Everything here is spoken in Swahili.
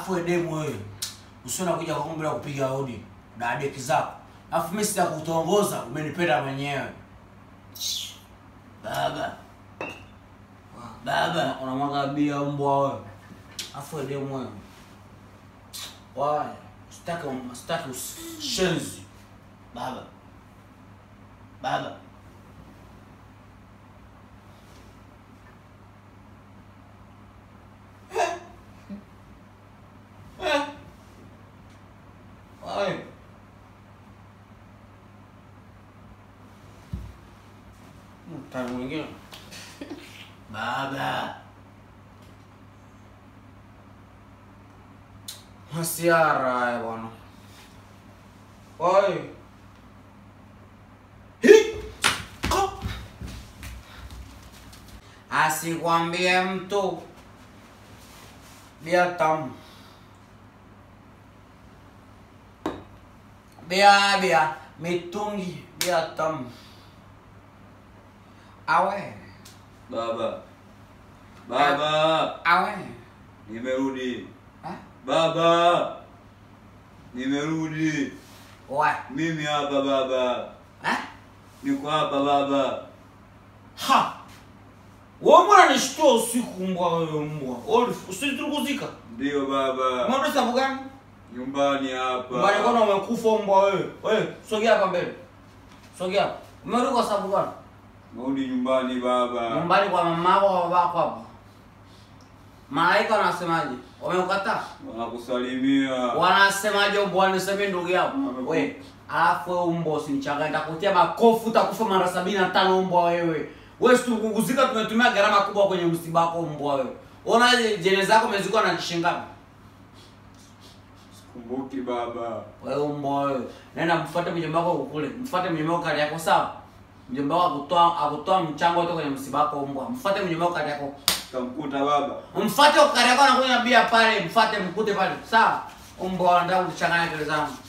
Alafu edemu wewe. Usiona kuja kwangu bila kupiga hodi. Na deki zako. Alafu mimi sita kutongoza, umenipenda mwenyewe. Baba. Baba, unamwaga bia mbwa wewe. Alafu edemu wewe. Waya, sitaki sitaki ushenzi. Baba. Baba. Ay. Mtani mwingine. Baba. Masiara haya bwana. Oi. Hi. Ko. Asikwambie mtu bia tamu. Bia bia mitungi bia tamu. Awe. Baba. Baba. Awe. Nimerudi. Ha? Baba. Nimerudi. Oe. Mimi hapa baba. Ha? Niko hapa baba. Ha. Wewe mbona nishtua usiku mbwa wewe mbwa? Wewe usiturukuzika. Ndio baba. Umeenda sababu gani? Nyumbani hapa. Mbali kona umekufa mbwa wewe. Wewe sogea hapa mbele. Sogea. hapa. Umerudi kwa sababu gani? Narudi nyumbani baba. Nyumbani kwa mama yako au babako hapa. Malaika wanasemaje? Wameukataa? Wanakusalimia. Wanasemaje mbwa nisemee ndugu yako? Wamekufa. Wewe alafu wewe mbwa usinichanganye nitakutia makofi utakufa mara sabini na tano mbwa wewe. Wewe situkuguzika tumetumia gharama kubwa kwenye msiba wako mbwa wewe. Ona jeneza yako imezikwa na kishingapi? Sikumbuki baba. Wewe mbwa wewe. Nenda mfuate mjomba wako kule. Mfuate mjomba wako kali yako sawa? Mjomba wako akutoa akutoa mchango wote kwenye msiba wako mbwa. Mfuate mjomba wako kali yako. Tamkuta baba. Mfuate kali yako anakunywa bia pale, mfuate mkute pale. Sawa? Mbwa anataka kuchanganya akili zangu.